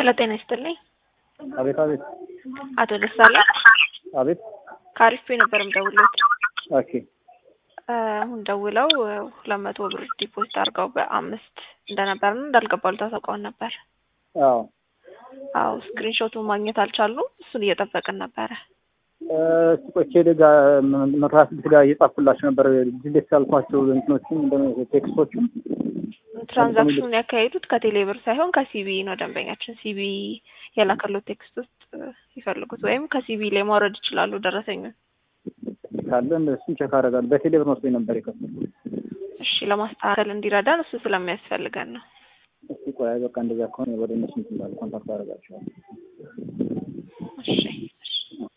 ሄሎ ጤና ይስጥልኝ። አቤት አቤት አቶ ደሳለኝ አቤት ከአሪፍ ነበር የምደውልዎት። ኦኬ አሁን ደውለው ሁለት መቶ ብር ዲፖዚት አድርገው በአምስት እንደነበርና እንዳልገባሉ ታሳውቀውን ነበር። አዎ አዎ ስክሪንሾቱን ማግኘት አልቻሉም። እሱን እየጠበቅን ነበረ። እስቲ ቆይ ኬድ ጋር መቶ ሀያ ስድስት ጋር እየጻፍኩላቸው ነበር ዲሌት ያልኳቸው እንትኖችን ቴክስቶችን ትራንዛክሽኑን ያካሄዱት ከቴሌ ብር ሳይሆን ከሲቢ ነው። ደንበኛችን ሲቢ የላከሉት ቴክስት ውስጥ ይፈልጉት ወይም ከሲቢ ላይ ማውረድ ይችላሉ ደረሰኙን። ካለ እሱን ቼክ አደርጋለሁ። በቴሌ ብር መስሎኝ ነበር የከፈሉት። እሺ ለማስተካከል እንዲረዳን እሱ ስለሚያስፈልገን ነው። እስቲ ቆይ በቃ እንደዛ ከሆነ ወደ እነሱ እንትን እላለሁ፣ ኮንታክት አደርጋቸዋለሁ። እሺ